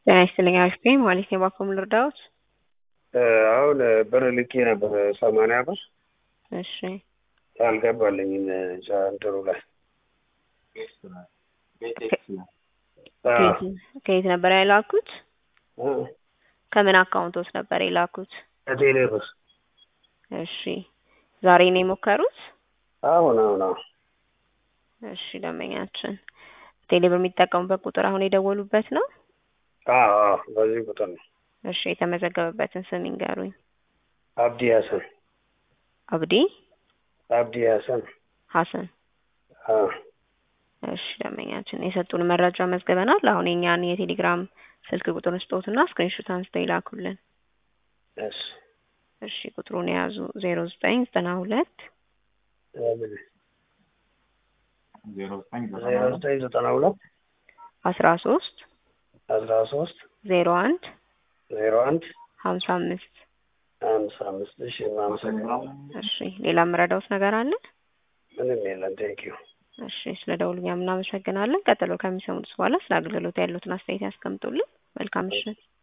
ጤና ይስጥልኝ አሪፍ ነኝ ማለት ነው። እባክዎ ምን ልርዳዎት? አሁን ብር ልኬ ነበር ሰማንያ ብር እሺ አልገባልኝም እንትኑ ላይ ከየት ከየት ነበር የላኩት? እ ከምን አካውንቶት ነበር የላኩት? ከቴሌ ብር እሺ ዛሬ ነው የሞከሩት? አሁን አሁን አሁን እሺ ደንበኛችን ቴሌ ብር የሚጠቀሙበት ቁጥር አሁን የደወሉበት ነው? አዎ አዎ በዚህ ቁጥር ነው። እሺ የተመዘገበበትን ስም ይንገሩኝ። አብዲ ሀሰን አብዲ አብዲ ሀሰን ሀሰን አዎ እሺ ደንበኛችን የሰጡን መረጃ መዝግበናል። አሁን የኛን የቴሌግራም ስልክ ቁጥር ስጦትና ስክሪንሾት አንስተው ይላኩልን። እሺ እሺ ቁጥሩን የያዙ ዜሮ ዘጠኝ ዘጠና ሁለት ዜሮ ዘጠኝ ዘጠና ሁለት አስራ ሶስት አስራ ሶስት ዜሮ አንድ ዜሮ አንድ ሀምሳ አምስት አምሳ አምስት እሺ እናመሰግናለን። እሺ ሌላ የምረዳውት ነገር አለ? ምንም የለም ቴንኪዩ እሺ ስለ ደውሉኛ እናመሰግናለን። ቀጥሎ ከሚሰሙት በኋላ ስለ አገልግሎት ያሉትን አስተያየት ያስቀምጡልን። መልካም ምሽት።